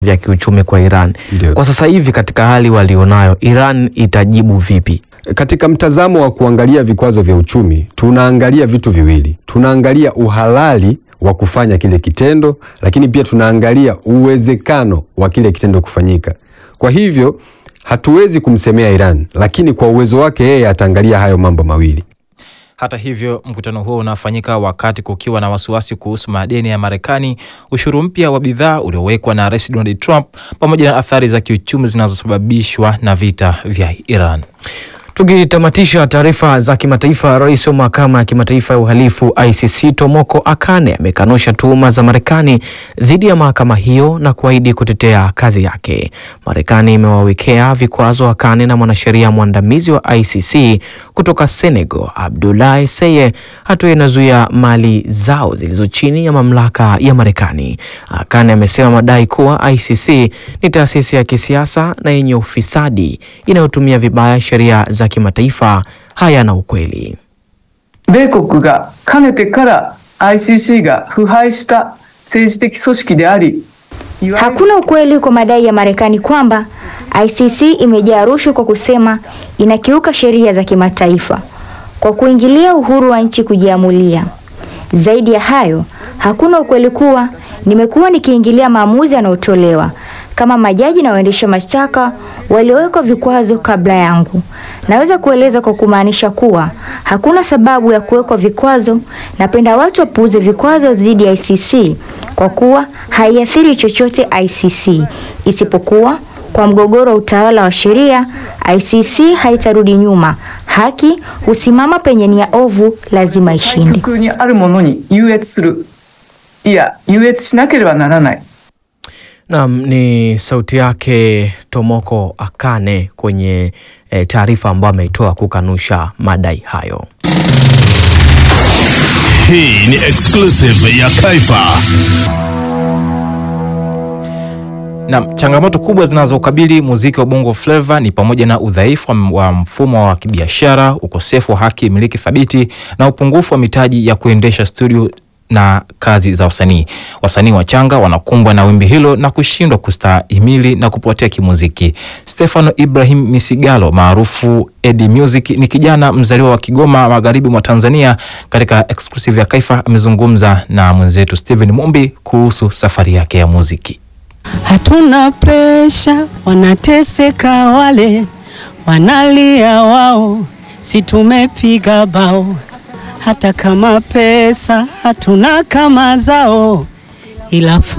vya kiuchumi kwa Iran. Ndio. Kwa sasa hivi katika hali walionayo, Iran itajibu vipi? Katika mtazamo wa kuangalia vikwazo vya uchumi, tunaangalia vitu viwili. Tunaangalia uhalali wa kufanya kile kitendo, lakini pia tunaangalia uwezekano wa kile kitendo kufanyika. Kwa hivyo hatuwezi kumsemea Iran, lakini kwa uwezo wake yeye ataangalia hayo mambo mawili. Hata hivyo, mkutano huo unafanyika wakati kukiwa na wasiwasi kuhusu madeni ya Marekani, ushuru mpya wa bidhaa uliowekwa na Rais Donald Trump, pamoja na athari za kiuchumi zinazosababishwa na vita vya Iran. Tukitamatisha taarifa za kimataifa, rais wa mahakama ya kimataifa ya uhalifu ICC Tomoko Akane amekanusha tuhuma za Marekani dhidi ya mahakama hiyo na kuahidi kutetea kazi yake. Marekani imewawekea vikwazo Akane na mwanasheria mwandamizi wa ICC kutoka Senegal Abdoulaye Seye, hatua inazuia mali zao zilizo chini ya mamlaka ya Marekani. Akane amesema madai kuwa ICC ni taasisi ya kisiasa na yenye ufisadi inayotumia vibaya sheria za kimataifa hayana ukweli. 米国がかねてから ICC が腐敗した政治的組織であり、いわゆる Hakuna ukweli kwa madai ya Marekani kwamba ICC imejaa rushwa kwa kusema inakiuka sheria za kimataifa kwa kuingilia uhuru wa nchi kujiamulia. Zaidi ya hayo, hakuna ukweli kuwa nimekuwa nikiingilia maamuzi yanayotolewa kama majaji na waendesha mashtaka waliowekwa vikwazo kabla yangu. Naweza kueleza kwa kumaanisha kuwa hakuna sababu ya kuwekwa vikwazo. Napenda watu wapuuze vikwazo dhidi ya ICC kwa kuwa haiathiri chochote ICC isipokuwa kwa mgogoro wa utawala wa sheria. ICC haitarudi nyuma. Haki husimama penye nia ovu, lazima 対 ishinde. 極にあるものに優越する。いや、優越しなければならない。 Naam, ni sauti yake Tomoko Akane kwenye eh, taarifa ambayo ameitoa kukanusha madai hayo. Hii ni exclusive ya Kaifa. Na changamoto kubwa zinazokabili muziki wa Bongo Flava ni pamoja na udhaifu wa- wa mfumo wa kibiashara, ukosefu wa haki miliki thabiti na upungufu wa mitaji ya kuendesha studio na kazi za wasanii. Wasanii wachanga wanakumbwa na wimbi hilo na kushindwa kustahimili na kupotea kimuziki. Stefano Ibrahim Misigalo maarufu Eddie Music ni kijana mzaliwa wa Kigoma magharibi mwa Tanzania. Katika exclusive ya Kaifa amezungumza na mwenzetu Steven Mumbi kuhusu safari yake ya muziki. Hatuna presha, wanateseka wale, wanalia wao, si tumepiga bao. Hata kama pesa hatuna kama zao, ila